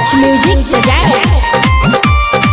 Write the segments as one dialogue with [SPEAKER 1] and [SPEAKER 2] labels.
[SPEAKER 1] Watch Music presents.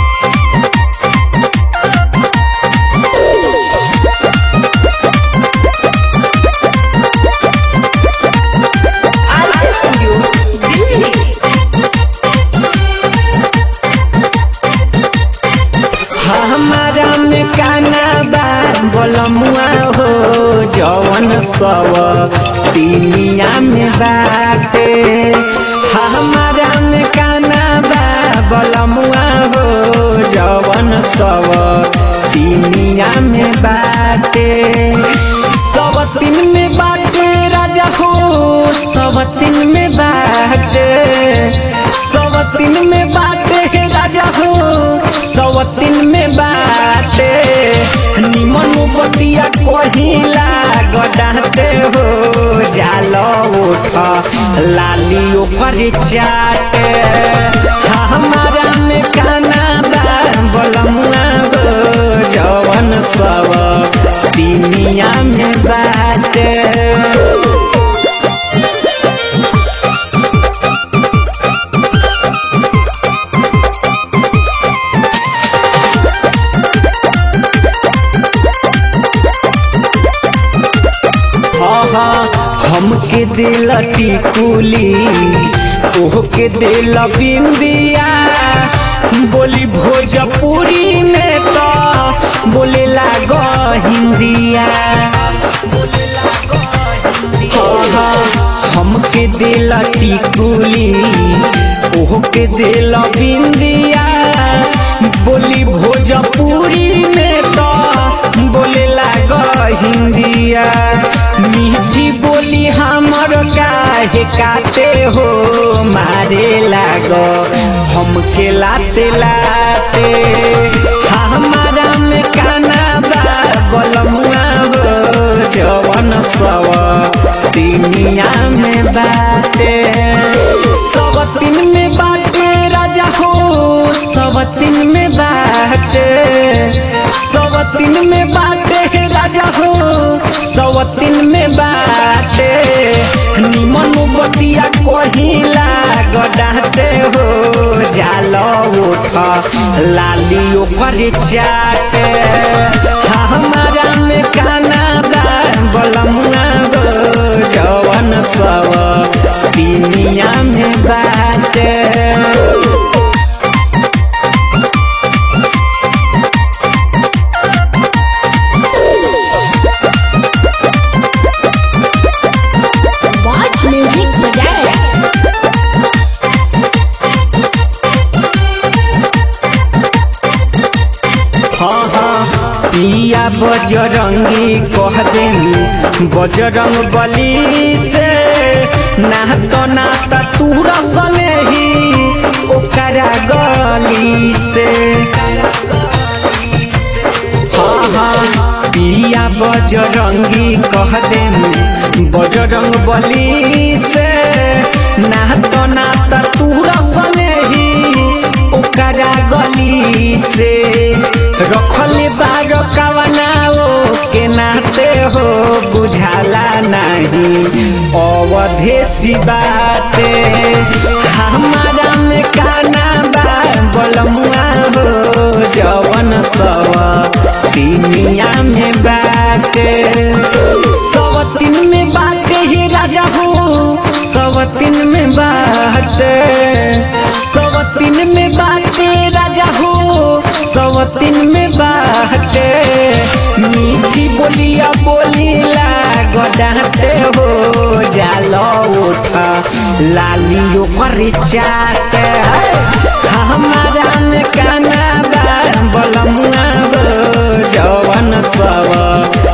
[SPEAKER 2] हमारा में काना बा बोलमुआ हो जवन सब दुनिया में बाटे हमारा में काना बा बोलमुआ हो जवन सब दुनिया में बाटे सब तीन में बाटे राजा हो सब तीन में बाटे सब तीन में बाटे राजा हो सवतिन में बाटे निमन बतिया कहिला गडाते हो जाल उठ लाली ओकर चाटे हमारा में काना बा बलमुआ हो जवन सब दुनिया में बाटे हमके दिल टिकुली ओहके दिल बिंदिया बोली भोजपुरी में तो बोले लाग हिंदिया हमके दिल टिकुली ओहके दिल बिंदिया बोली भोजपुरी में तो बोले लाग हिंदिया मीठी बोली हमर काहे काटे हो मारे लाग हमके लाते लाते हमारा में काना बा बलमुआ हो जवन सब दुनिया में बाटे सब तीन में बाटे राजा हो सब तीन में बाटे सब तीन में बाटे राजा हो सब तीन में बाटे निमन बतिया कहिला गडाते हो जाल उठ लाली ओकर चाटे हमारा में काना बा बलमुआ हो जवन सब दुनिया में बाटे
[SPEAKER 1] Watch Music presents.
[SPEAKER 2] हाँ हाँ पिया बजरंगी कह देन बजरंग बली से नात नात तू रसने ही ओकरा गली से हाँ हाँ पिया बजरंगी कह देन बजरंग बली से नात नात तू रसने ही ओकरा गली से रखले बार कवनाओ के नाते हो बुझाला नहीं अवधेसी बाते हमारा में काना बा बलमुआ हो जवन सब दुनिया में बाटे सब तीन में बाटे ही राजा हो सब तीन में बाटे सब तीन में बाटे राजा हो सब तीन में बाटे मीठी बोलिया बोलीला गडाते हो जाल उठ लाली ओकर चाटे हमारा में काना बा बलमुआ हो जवन सब